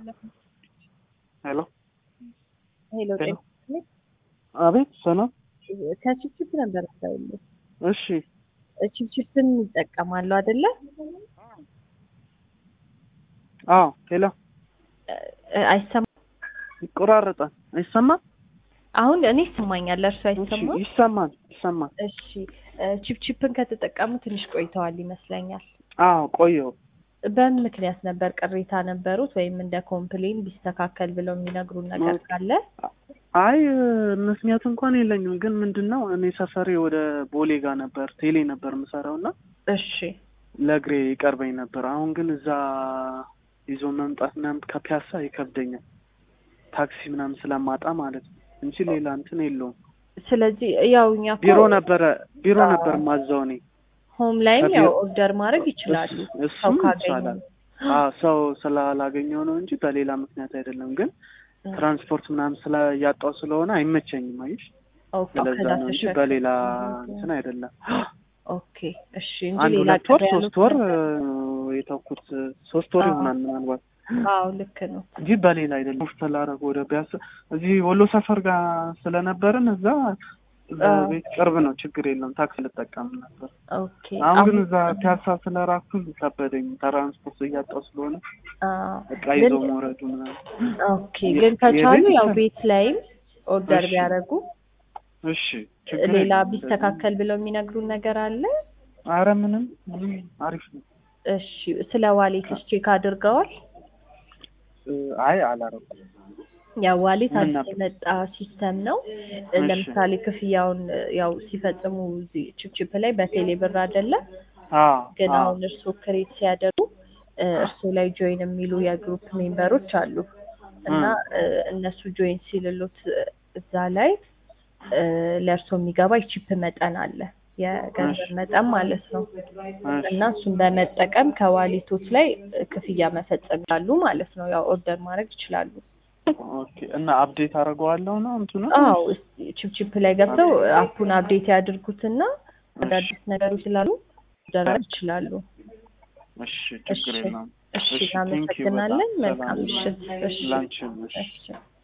ሄሎ ሄሎ ሄሎ። ጤና አቤት ሰላም። ከችፕችፕ ነበር ሰውል እሺ ችፕችፕን ይጠቀማሉ አይደለ? አዎ ሄሎ እ- አይሰማም። ይቆራረጣል። አይሰማም? አሁን እኔ ይሰማኛል፣ እርሱ እሺ አይሰማም። ይሰማል ይሰማል። እሺ እ፣ ችፕችፕን ከተጠቀሙ ትንሽ ቆይተዋል ይመስለኛል። አዎ ቆየው። በምን ምክንያት ነበር ቅሬታ ነበሩት ወይም እንደ ኮምፕሌን ቢስተካከል ብለው የሚነግሩን ነገር ካለ? አይ ምክንያቱ እንኳን የለኝም፣ ግን ምንድን ነው እኔ ሰፈሬ ወደ ቦሌ ጋር ነበር ቴሌ ነበር የምሰራው እና እሺ ለእግሬ ይቀርበኝ ነበር። አሁን ግን እዛ ይዞ መምጣት ምናምን ከፒያሳ ይከብደኛል፣ ታክሲ ምናምን ስለማጣ ማለት ነው እንጂ ሌላ እንትን የለውም። ስለዚህ ያው እኛ እኮ ቢሮ ነበረ ቢሮ አዎ። ነበር ማዛው እኔ ሆም ላይም ከቢሮ- ያው ኦርደር ማድረግ ይችላሉ። እሱ- ሰው እሱም ካገኙ ይቻላል። አዎ ሰው ስላላገኘው ነው እንጂ በሌላ ምክንያት አይደለም። ግን ትራንስፖርት ምናምን ስለ ያጣው ስለሆነ አይመቸኝም። አይሽ ኦኬ፣ ስለዛ ከዛ ነው እንጂ ተሸ- በሌላ እንትን አይደለም። ኦኬ እሺ እንጂ አንድ ሌላ ሁለት ወር ቅር ያሉት ሶስት ወር ነገር- እ፣ የተውኩት ሶስት ወር አዎ። ይሆናል ምናልባት አዎ ልክ ነው። እንጂ በሌላ አይደለም። ተላረግ ወደ ቢያስ እዚህ ወሎ ሰፈር ጋር ስለነበርን እዛ እዛ አዎ። ቤት ቅርብ ነው፣ ችግር የለም። ታክሲ ልጠቀም ነበር። ኦኬ አሁን ግን እዛ ፒያሳ ስለራኩኝ ከበደኝ። ትራንስፖርት እያጣው ስለሆነ አዎ። እቃ ይዞ ግን- መውረዱ ምናምን ኦኬ ግን ከቻሉ የቤት ያው ይቻላል። ቤት ላይም ኦርደር እሺ። ቢያደርጉ እሺ ችግር ሌላ የለም። ቢስተካከል ብለው የሚነግሩን ነገር አለ? አረ ምንም ምንም አሪፍ ነው። እሺ ስለ ዋሌትስ ቼክ አድርገዋል? እ፣ አይ አላረኩም። ያው ዋሌት ምን አዲስ ነበር? የመጣ ሲስተም ነው። እሺ። ለምሳሌ ክፍያውን ያው ሲፈጽሙ እዚህ ችፕችፕ ላይ በቴሌ ብር አይደለም አዎ ግን አዎ። አሁን እርስዎ ክሬት ሲያደርጉ እ፣ እርስዎ ላይ ጆይን የሚሉ የግሩፕ ሜምበሮች አሉ እና እ፣ እነሱ ጆይን ሲልሉት እ፣ እዛ ላይ እ፣ ለእርስዎ የሚገባ የቺፕ መጠን አለ የገንዘብ እሺ። መጠን ማለት ነው እሺ። እና እሱን በመጠቀም ከዋሌቶች ላይ እ፣ ክፍያ መፈጸም ይችላሉ ማለት ነው። ያው ኦርደር ማድረግ ይችላሉ። ኦኬ እና አፕዴት አደርገዋለሁ ነው እንትኑ አዎ እስኪ ቺፕቺፕ ላይ ገብተው አፑን አፕዴት ያድርጉትና አዳዲስ ነገሮች ስላሉ ኦርደር ማድረግ ይችላሉ። እሺ እሺ ችግር የለውም። እሺ እሺ፣ thank you እናመሰግናለን። በጣም መልካም ሰላም። ምሽት። እሺ ላንቺም እሺ። እሺ